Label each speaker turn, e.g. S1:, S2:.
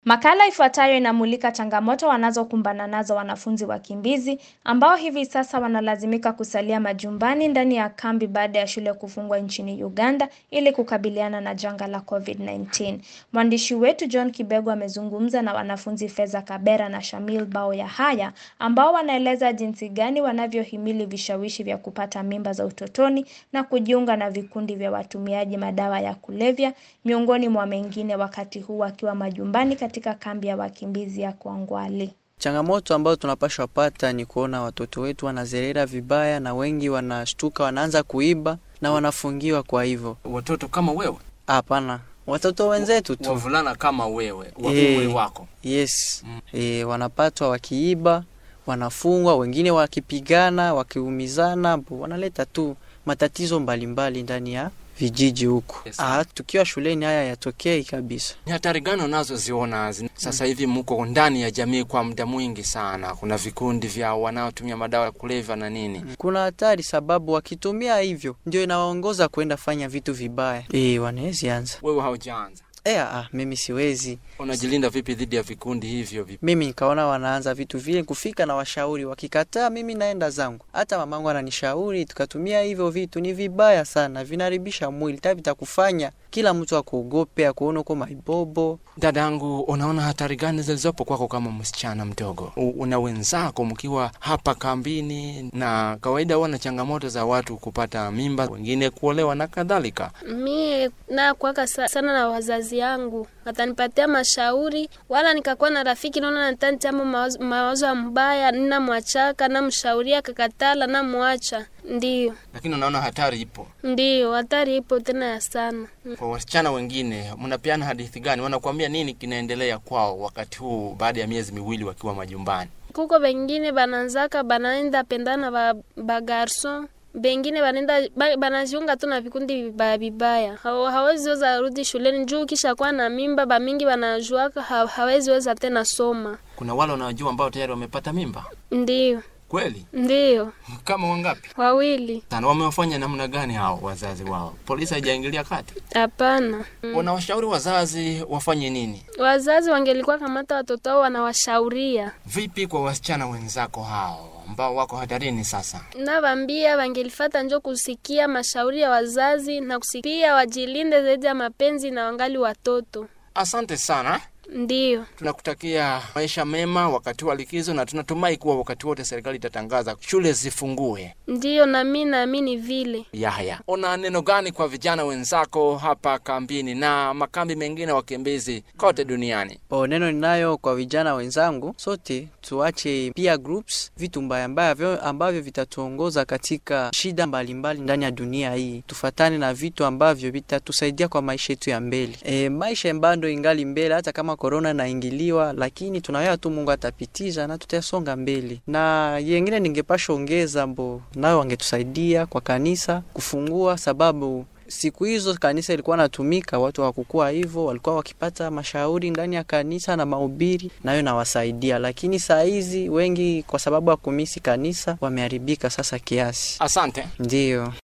S1: Makala ifuatayo inamulika changamoto wanazokumbana nazo wanafunzi wakimbizi ambao hivi sasa wanalazimika kusalia majumbani ndani ya kambi baada ya shule kufungwa nchini Uganda ili kukabiliana na janga la COVID-19. Mwandishi wetu John Kibego amezungumza na wanafunzi Feza Kabera na Shamil Bao ya Haya ambao wanaeleza jinsi gani wanavyohimili vishawishi vya kupata mimba za utotoni na kujiunga na vikundi vya watumiaji madawa ya kulevya miongoni mwa mengine wakati huu wakiwa majumbani katika kambi ya wakimbizi ya Kwangwali.
S2: Changamoto ambayo tunapashwa pata ni kuona watoto wetu wanazerera vibaya, na wengi wanashtuka, wanaanza kuiba na wanafungiwa. Kwa hivyo
S3: Watoto kama wewe,
S2: hapana, watoto wenzetu tu
S3: wavulana kama wewe, wa
S2: Eh.
S3: umri wako.
S2: yes e, wanapatwa wakiiba, wanafungwa, wengine wakipigana, wakiumizana, mbo, wanaleta tu matatizo mbalimbali ndani ya vijiji huku.
S3: Yes.
S2: Ah, tukiwa shuleni haya yatokei kabisa.
S3: Ni hatari gani unazoziona zi- sasa hivi? Mko ndani ya jamii kwa muda mwingi sana, kuna vikundi vya wanaotumia madawa ya kulevya na nini.
S2: Kuna hatari sababu wakitumia hivyo ndio inawaongoza kwenda fanya vitu vibaya. E, wanawezi anza.
S3: Wewe haujaanza,
S2: E, ah, mimi siwezi.
S3: unajilinda vipi dhidi ya vikundi hivyo vipi?
S2: Mimi nikaona wanaanza vitu vile, kufika na washauri, wakikataa mimi naenda zangu. Hata mamangu ananishauri tukatumia hivyo vitu, ni vibaya sana, vinaribisha mwili, ta vitakufanya kila mtu akuogope, akuone uko maibobo.
S3: Dadangu, unaona hatari gani zilizopo kwako kama msichana mdogo? U- Una wenzako mkiwa hapa kambini, na kawaida huwa na changamoto za watu kupata mimba, wengine kuolewa na kadhalika.
S4: Mie nakwaka sa, sana na wazazi yangu, atanipatia mashauri, wala nikakuwa na rafiki naona natanichamo mawazo, mawazo ya mbaya, ninamwachaka namshauria, kakatala namwacha. Ndiyo,
S3: Lakini unaona hatari ipo
S4: ndiyo, hatari ipo tena ya sana.
S3: kwa wasichana wengine. Mnapeana hadithi gani? Wanakuambia nini kinaendelea kwao wakati huu, baada ya miezi miwili wakiwa majumbani?
S4: Kuko bengine bananzaka banaenda pendana ba, ba garson bengine banaenda ba- banajiunga tu na vikundi vibaya vibaya, Hawa- hawezi weza rudi shuleni juu kisha kuwa na mimba, bamingi banajuaka ha, hawezi weza tena soma.
S3: Kuna wale wanaojua ambao tayari wamepata mimba
S4: Ndiyo,
S3: kweli,
S4: ndiyo,
S3: kama wangapi?
S4: wawili.
S3: Sana wamewafanya namna gani hao wazazi wao? Polisi haijaingilia kati?
S4: Hapana,
S3: Wanawashauri wazazi wafanye nini?
S4: wazazi wangelikuwa kamata watoto wao wanawashauria,
S3: Vipi kwa wasichana wenzako hao ambao wako hatarini sasa?
S4: navambia wangelifata njo kusikia mashauri ya wazazi na kusikia wajilinde zaidi ya mapenzi na wangali watoto.
S3: Asante sana,
S4: Ndiyo.
S3: tunakutakia maisha mema wakati wa likizo, na tunatumai kuwa wakati wote serikali itatangaza shule zifungue.
S4: Ndiyo, nami naamini vile.
S3: Yahya, una neno gani kwa vijana wenzako hapa kambini na makambi mengine wakimbizi kote duniani?
S2: O, neno ninayo kwa vijana wenzangu, sote tuache peer groups, vitu mbaya mbaya vyo- ambavyo vitatuongoza katika shida mbalimbali ndani ya dunia hii. Tufatane na vitu ambavyo vitatusaidia kwa maisha yetu ya mbele. E, maisha bado ingali mbele, hata kama korona inaingiliwa, lakini tunawea tu Mungu atapitiza na tutasonga mbele. Na yengine ningepasha ongeza mbo nayo wangetusaidia kwa kanisa kufungua, sababu siku hizo kanisa ilikuwa natumika, watu hawakukuwa hivyo, walikuwa wakipata mashauri ndani ya kanisa na mahubiri, nayo nawasaidia. Lakini saa hizi wengi kwa sababu ya kumisi kanisa wameharibika sasa kiasi.
S3: Asante.
S2: Ndiyo.